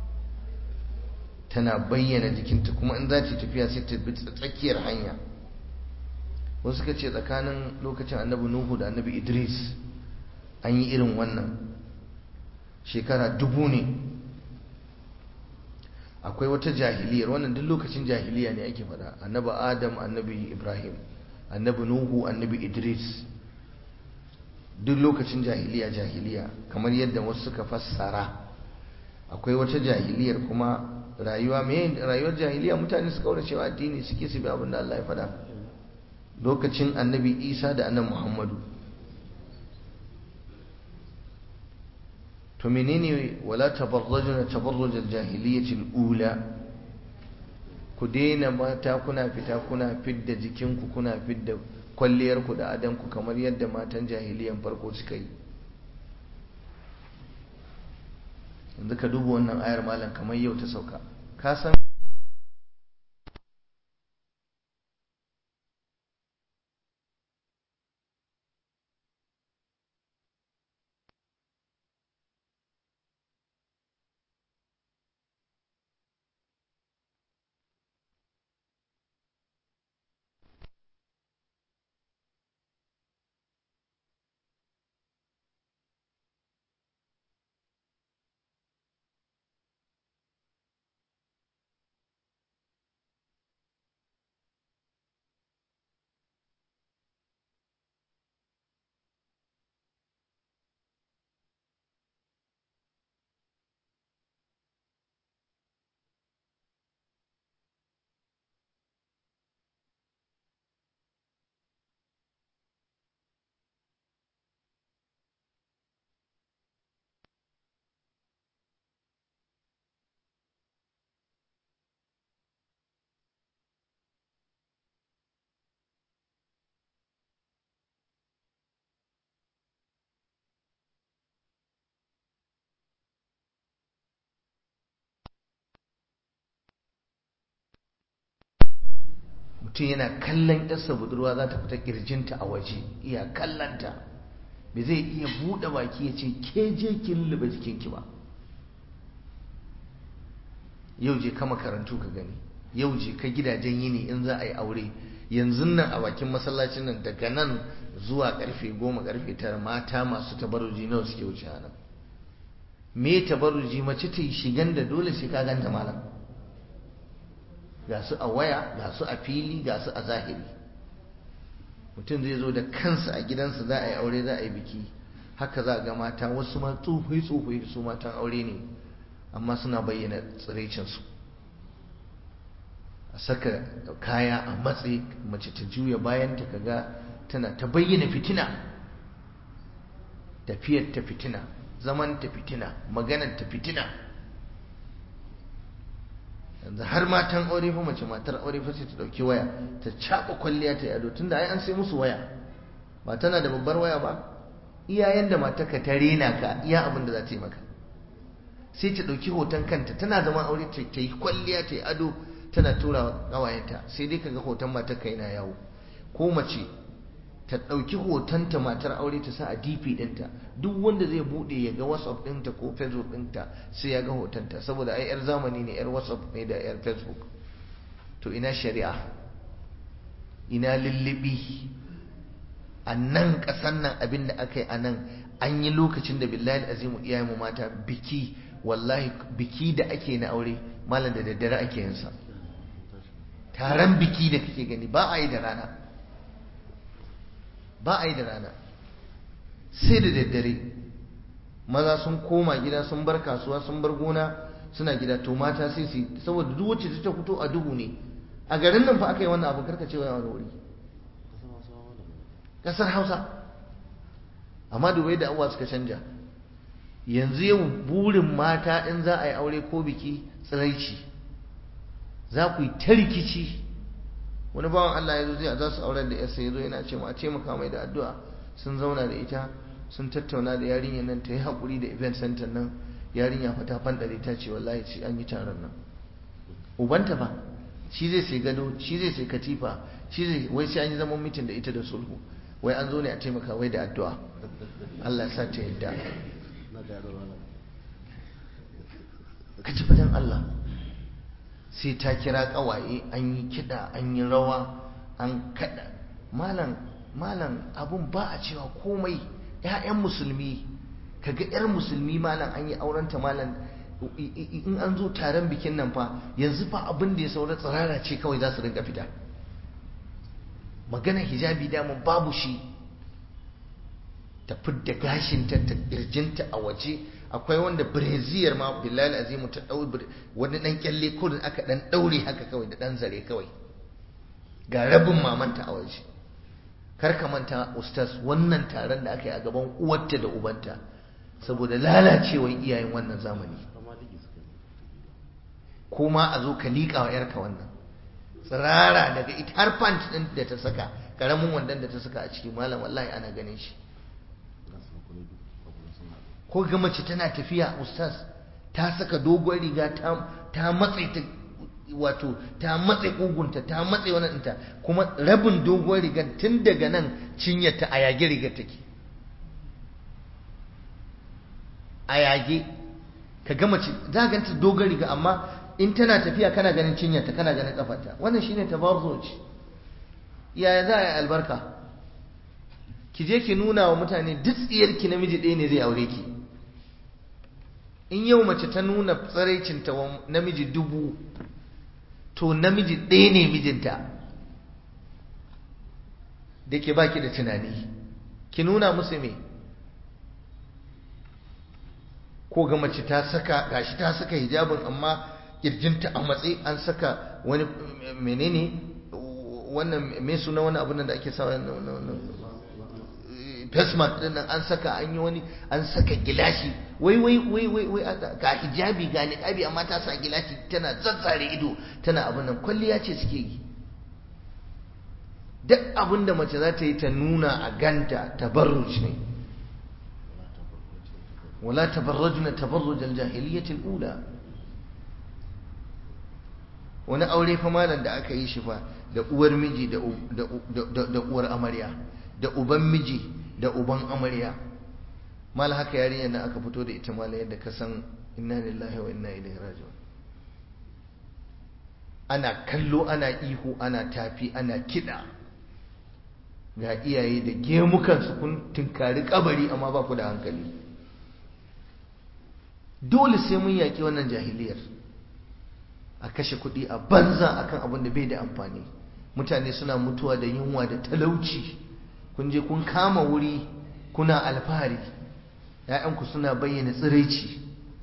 S2: tana bayyana jikinta kuma in za ta tafiya sai ta bi tsakiyar hanya wasu suka ce tsakanin lokacin annabi nuhu da annabi idris an yi irin wannan shekara dubu ne akwai wata jahiliyar wannan duk lokacin jahiliya ne ake faɗa annabi adam annabi ibrahim annabi nuhu annabi idris duk lokacin jahiliya jahiliya kamar yadda wasu suka fassara akwai wata jahiliyar kuma rayuwa me rayuwar jahiliya mutane su kaura cewa addini suke su bi abin da Allah ya faɗa lokacin annabi isa da annabi muhammadu to menene wala tabarrajuna tabarruj al-jahiliyyah al-ula ku daina mata kuna fita kuna fidda jikinku kuna fidda kwalliyarku da adanku kamar yadda matan jahiliyan farko suka yi yanzu ka duba wannan ayar malam kamar yau ta sauka ka san mutum yana kallon yarsa budurwa za ta fita kirjinta a waje iya kallanta bai zai iya buɗe baki ya ce ke je ki lullube jikinki ba yau je ka makarantu ka gani yau je ka gidajen yini in za a yi aure yanzu nan a bakin masallacin nan daga nan zuwa karfe goma karfe tara mata masu tabarruji nawa suke wuce nan me tabarruji mace ta yi shigan da dole sai ka ganta malam ga su a waya ga su a fili ga su a zahiri mutum zai zo da kansa a gidansa za a yi aure za a yi biki haka za a ga mata wasu ma tsofai tsofai su matan aure ne amma suna bayyana tsiraicinsu a saka kaya a matse mace ta juya bayan ta kaga tana ta bayyana fitina tafiyar ta fitina zaman ta fitina maganar ta fitina yanzu har matan aure fa mace matar aure fa sai ta dauki waya ta caba kwalliya ta yado tunda ai an sai musu waya ba tana da babbar waya ba iyayen da matarka ta rena ka iya abin da za ta yi maka sai ta dauki hoton kanta tana zama aure ta yi kwalliya ta yi ado tana tura wa kawayenta sai dai kaga hoton matarka yana yawo ko mace ta ɗauki hotonta matar aure ta sa a dp ɗinta duk wanda zai buɗe ya ga whatsapp ɗinta ko facebook ɗinta sai ya ga hotonta saboda ai 'yar zamani ne 'yar whatsapp ne da 'yar facebook to ina shari'a ina lullubi a nan ƙasan nan abin da aka yi a nan an yi lokacin da billahi azimu iyayenmu mata biki wallahi biki da ake na aure malam da daddare ake yinsa taron biki da kake gani ba a yi da rana ba a yi da rana sai da daddare maza sun koma gida sun bar kasuwa sun bar gona suna gida to mata sai su saboda duk wacce ta fito a duhu ne a garin nan fa aka yi wannan abu karka cewa wani wuri kasar hausa amma dubai da abuwa suka canja yanzu yau burin mata in za a yi aure ko biki tsiraici za ku yi ta rikici wani bawan Allah ya zo zai za su auren da yarsa ya zo yana ce a taimaka mai da addu'a sun zauna da ita sun tattauna da yarinyar nan ta yi haƙuri da event center nan yarinya fa ta fandare ta ce wallahi sai an yi taron nan ubanta fa shi zai sai gado shi zai sai katifa shi zai wai sai an yi zaman mitin da ita da sulhu wai an zo ne a taimaka wai da addu'a Allah ya sa ta yadda ka ci fadan Allah sai ta kira kawaye an yi kiɗa an yi rawa an kaɗa malam malam abun ba a cewa komai ‘ya'yan musulmi kaga ‘yar musulmi malam an yi aurenta malam in an zo taron bikin nan fa yanzu fa abin da ya saura tsirara ce kawai za su rinka fita maganar hijabi damun babu shi ta fidda gashinta ta kirjinta a waje akwai wanda breziyar ma billahi azimu ta dau wani dan kyalle ko da aka dan daure haka kawai da dan zare kawai ga rabin mamanta a waje kar ka manta ustaz wannan taron da aka yi a gaban uwarta da ubanta saboda lalacewar iyayen wannan zamani ko ma a zo ka liƙa wa yarka wannan tsirara daga ita har pant ɗin da ta saka ƙaramin wandon da ta saka a ciki malam wallahi ana ganin shi ko ga mace tana tafiya ustaz ta saka dogon riga ta matse ta wato ta matse kugunta ta matse wani ɗinta kuma rabin dogon rigar tun daga nan cinyarta a yage rigar take a yage ka ga mace za ganta dogon riga amma in tana tafiya kana ganin cinyarta kana ganin kafarta wannan shine tabarruj yaya za a yi albarka ki je ki nuna wa mutane duk tsiyarki namiji ɗaya ne zai aure ki in yau mace ta nuna tsaraicinta wa namiji dubu to namiji ɗaya ne mijinta da ke baki da tunani ki nuna musu me ko ga mace ta saka gashi ta saka hijabin amma kirjinta a matsayi an saka wani menene wannan me suna wani abin da ake sa face mask din nan an saka an yi wani an saka gilashi wai wai wai wai wai ga hijabi ga niqabi amma ta sa gilashi tana zazzare ido tana abin nan kwalliya ce suke yi duk abin da mace za ta yi ta nuna a ganta tabarruj ne wala tabarrajna tabarruj al-jahiliyyah al-ula wani aure fa malam da aka yi shi fa da uwar miji da uwar amarya da uban miji da uban amarya mal haka yarinya na aka fito da ita mala yadda ka san inna lillahi wa inna ilaihi raji'un ana kallo ana ihu ana tafi ana kida ga iyaye da gemukan su kun tunkari kabari amma ba ku da hankali dole sai mun yaki wannan jahiliyar a kashe kuɗi a banza akan abin da bai da amfani mutane suna mutuwa da yunwa da talauci kun je kun kama wuri kuna alfahari ‘ya'yanku suna bayyana tsiraici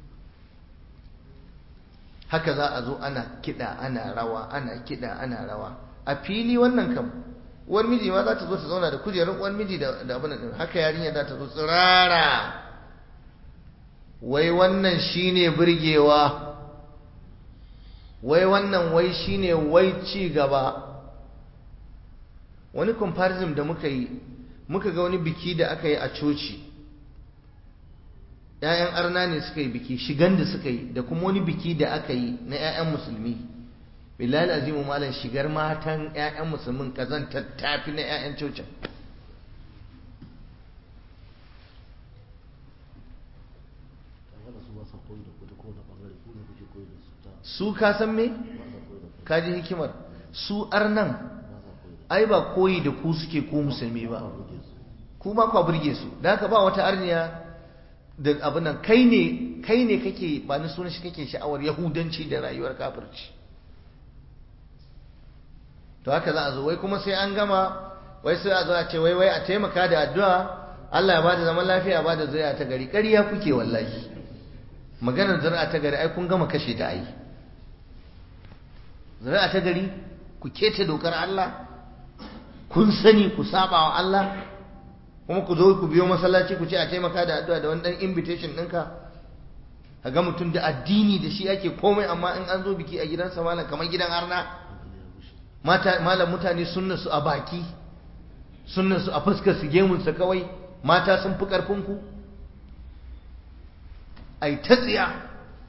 S2: haka za a zo ana kiɗa ana rawa ana kiɗa ana rawa a fili wannan kam uwar miji ma za ta zo ta zauna da kujerun uwar miji da abin da haka yarinya za ta zo tsirara wai wannan shine burgewa wai wannan wai shine wai ci gaba wani comparison da muka yi muka ga wani biki da aka yi a coci ‘ya'yan arna ne suka yi biki shigan da suka yi da kuma wani biki da aka yi na ‘ya'yan musulmi bilal azimu malam shigar matan ‘ya'yan musulmin kazantar tafi na ‘ya'yan cocin su ka san me kaji hikimar su arnan ai ba koyi da ku suke ku musulmi ba ku ba kwa burge su da haka ba wata arniya da abin nan kai ne kai ne kake ba ni sunan shi kake sha'awar yahudanci da rayuwar kafirci to haka za a zo wai kuma sai an gama wai sai a zo a ce wai wai a taimaka da addu'a Allah ya bada zaman lafiya bada zuri'a ta gari ƙarya kuke wallahi maganar zuri'a ta gari ai kun gama kashe ta ai zuri'a ta gari ku keta dokar Allah kun sani ku saba wa Allah kuma ku zo ku biyo masallaci ku ce a taimaka da addu'a da wani dan invitation ɗinka ka ga mutum da addini da shi ake komai amma in an zo biki a gidansa malam kamar gidan arna mata malam mutane sunna su a baki sunna su a fuskar su gemun sa kawai mata sun fi karfin ku ai ta tsiya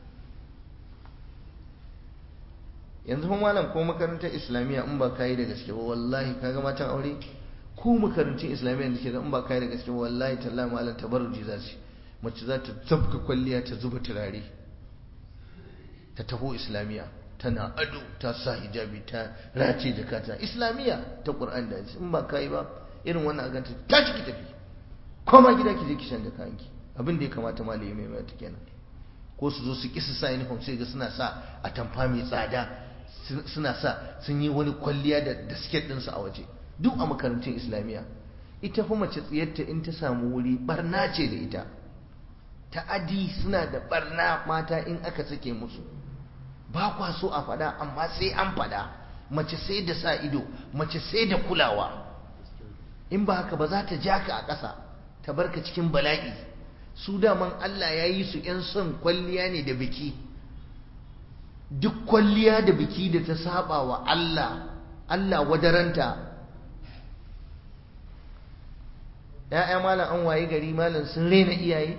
S2: yanzu fa malam ko makarantar islamiyya in ba kai da gaske ba wallahi kaga matan aure ko makarantun islamiyya da ke in ba kai da gaske ba wallahi tallahi malam tabarruji za su mace za ta zabga kwalliya ta zuba turare ta taho islamiyya tana ado ta sa hijabi ta race jakata islamiyya ta qur'an da in ba kai ba irin wannan a ganta ta ki tafi koma gida ki je ki shan da kayanki abin da ya kamata malami mai mai kenan ko su zo su ki su sa uniform sai ga suna sa a tamfa mai tsada suna sa sun yi wani kwalliya da da siket ɗinsu a waje duk a makarantun islamiyya ita fa mace tsiyarta in ta samu wuri barna ce da ita ta'adi suna da barna mata in aka sake musu ba kwa so a fada amma sai an fada mace sai da sa ido mace sai da kulawa in ba haka ba za ta ja ka a ƙasa ta barka cikin bala'i su daman Allah ya yi su 'yan son kwalliya ne da biki duk kwalliya da biki da ta saba wa Allah Allah wadaranta ‘ya'ya malam an waye gari malam sun rena iyaye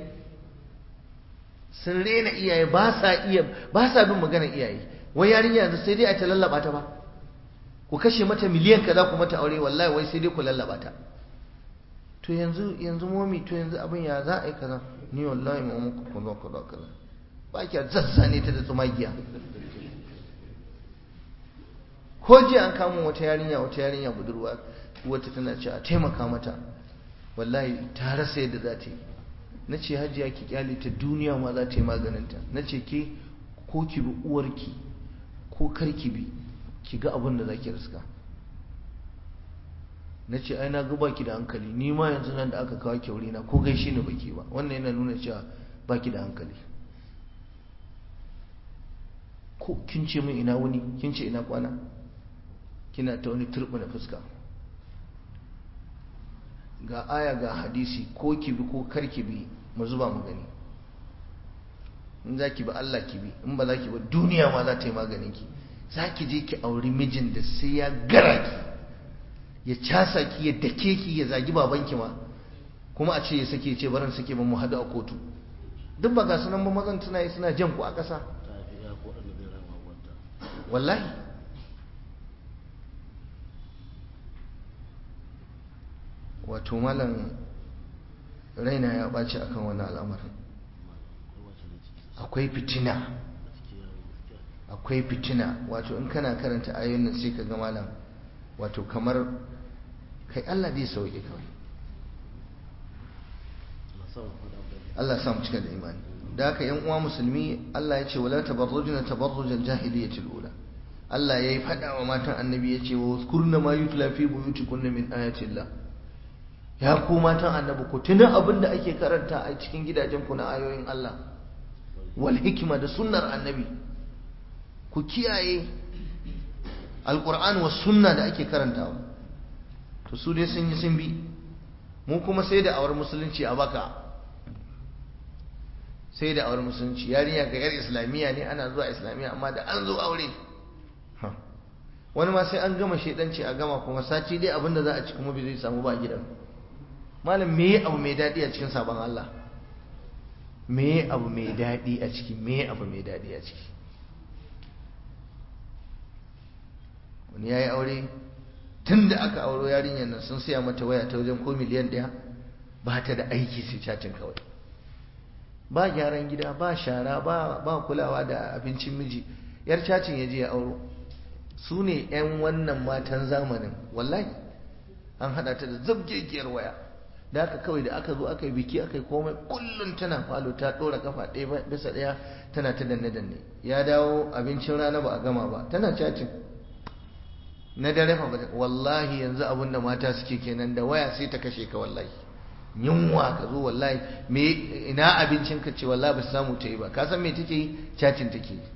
S2: sun rena iyaye ba sa iya ba sa bin magana iyaye wai yarinya yanzu sai dai a ta lallaba ta ba ku kashe mata miliyan kaza ku mata aure wallahi wai sai dai ku lallaba ta to yanzu yanzu momi to yanzu abin ya za a yi kaza ni wallahi ma muku kaza kaza kaza ba ki zazzane ta da tsumagiya ko jiya an kamo wata yarinya wata yarinya budurwa wata tana cewa a taimaka mata wallahi ta rasa yadda za ta yi na ce hajiya ki kyale ta duniya ma za ta yi maganinta na ce ke ko ki bi uwarki ko kar ki bi ki ga abin da za ki riska na ce ai na gaba ki da hankali ni ma yanzu nan da aka kawo kyauri na ko gaishe ni baki ba wannan yana nuna cewa ba ki da hankali ko kin ce min ina wuni kin ce ina kwana kina ta wani turbina fuska ga aya ga hadisi ko ki bi ko kar ki bi mu zuba mu gani in za ki bi Allah ki bi in ba za ki bi duniya ma za ta yi maganin ki za ki je ki auri mijin da sai ya gara ki ya casa ki ya dake ki ya zagi babanki ma kuma a ce ya sake ce barin sake ba mu hadu a kotu duk ba ga sunan ba mazan suna yi suna jan ku a ƙasa wallahi wato malam raina ya ɓaci akan wani al'amarin akwai fitina akwai fitina wato in kana karanta ayoyin nan sai ka ga malam wato kamar kai Allah zai sauke kawai Allah sa mu cika da imani da haka yan uwa musulmi Allah ya ce wala tabarrujuna tabarrujal jahiliyatil ula Allah yayi fada wa matan annabi ya ce wa kurna ma yutla fi buyutikunna min ayatillah ya ku matan annabi ku tuna abin da ake karanta a cikin gidajen ku na ayoyin Allah wal hikima da sunnar annabi ku kiyaye alquran was sunna da ake karantawa to su dai sun yi sun bi mu kuma sai da awar musulunci a baka sai da awar musulunci yarinya ga yar islamiyya ne ana zuwa islamiyya amma da an zo aure wani ma sai an gama shedanci a gama kuma sati dai abinda za a ci kuma bai zai samu ba gidan malam me abu mai daɗi a cikin sabon Allah me abu mai daɗi a ciki me abu mai daɗi a ciki wani ya yi aure tun da aka auro yarinyar nan sun siya mata waya ta wajen ko miliyan ɗaya ba ta da aiki sai cacin kawai ba gyaran gida ba shara ba ba kulawa da abincin miji yar cacin ya je ya auro su ne 'yan wannan matan zamanin wallahi an haɗa ta da zabgegiyar waya da aka kawai da aka zo aka yi biki aka yi komai kullum tana falo ta ɗora kafa ɗaya bisa ɗaya tana ta danne danne ya dawo abincin rana ba a gama ba tana cacin na dare fa wallahi yanzu abin da mata suke kenan da waya sai ta kashe ka wallahi yunwa ka zo wallahi me ina abincin ka ce wallahi ba samu ta yi ba ka san me take yi cacin take yi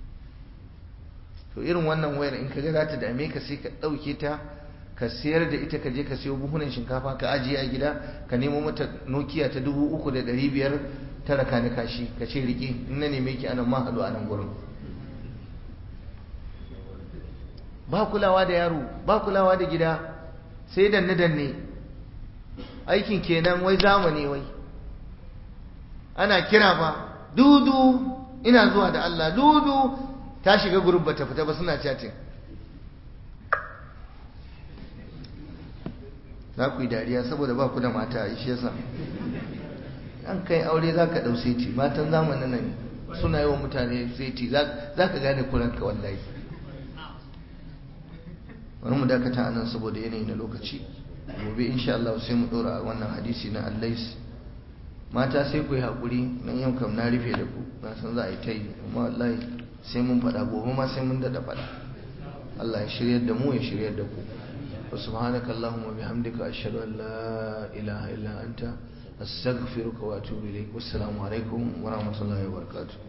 S2: to irin wannan wayar in ka ga za ta dame ka sai ka ɗauke ta ka sayar da ita ka je ka siyo buhunan shinkafa ka ajiye a gida ka nemo mata nokiya ta dubu uku da ɗari biyar ta raka ni kashi ka ce riƙe in na neme ki anan ma haɗu a nan gurin ba kulawa da yaro ba kulawa da gida sai danne danne aikin kenan wai zamani wai ana kira ba dudu ina zuwa da Allah dudu ta shiga gurin bata fita ba suna chatting za ku yi dariya saboda ba ku da mata a shi yasa an kai aure za ka ɗau seti matan zamanin nan suna yi wa mutane seti za ka gane kuranka wallahi wani mu dakata a nan saboda yanayi na lokaci gobe insha Allah sai mu ɗora a wannan hadisi na allais mata sai ku yi haƙuri nan yau kam na rufe da ku na san za a yi ta yi amma wallahi sai mun faɗa gobe ma sai mun daɗa faɗa Allah ya shiryar da mu ya shiryar da ku وسبحانك اللهم وبحمدك أشهد أن لا إله إلا أنت أستغفرك وأتوب إليك والسلام عليكم ورحمة الله وبركاته